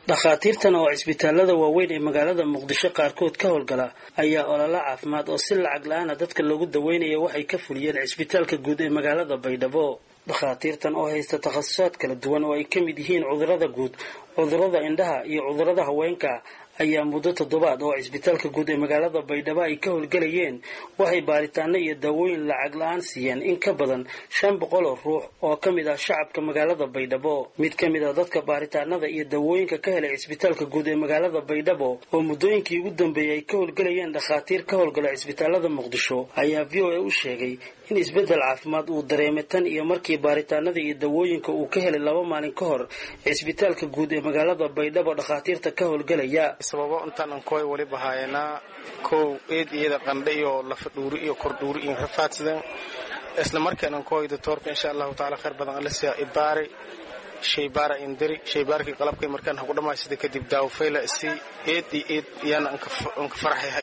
dhakhaatiirtan oo cisbitaalada waaweyn ee magaalada muqdisho qaarkood ka howlgala ayaa ololo caafimaad oo si lacag la-aana dadka loogu daweynaya waxay ka fuliyeen cisbitaalka guud ee magaalada baydhabo dhakhaatiirtan oo haysta takhasusaad kala duwan oo ay ka mid yihiin cudurada guud cudurada indhaha iyo cudurada haweenka ayaa muddo toddobaad oo cisbitaalka guud ee magaalada baydhabo ay ka howlgelayeen waxay baaritaano iyo daawooyin lacag la-aan siiyeen in ka badan shan boqol oo ruux oo ka mid ah shacabka magaalada baydhabo mid ka mid ah dadka baaritaanada iyo daawooyinka ka helay cisbitaalka guud ee magaalada baydhabo oo muddooyinkii ugu dambeeyey ay ka howlgelayeen dhakhaatiir ka howlgala cisbitaalada muqdisho ayaa v o a u sheegay in isbeddel caafimaad uu dareemay tan iyo markii baaritaanada iyo dawooyinka uu ka helay laba maalin ka hor cisbitaalka guud ee magaalada baydhabo dhakhaatiirta ka howlgelaya sababo intaan ankoy waliba haayanaa kow eed iyada qandhe iyo lafadhuuri iyo kordhuuri iyo rafaadsadan isla markaan ankoy doctoorka insha allahu taala khayr badan alisia ibaari shaybaara indiri shaybaarkii qalabkay markaan haku dhammaysada kadib daawafayla isi eed iyo eed yaana anka farxay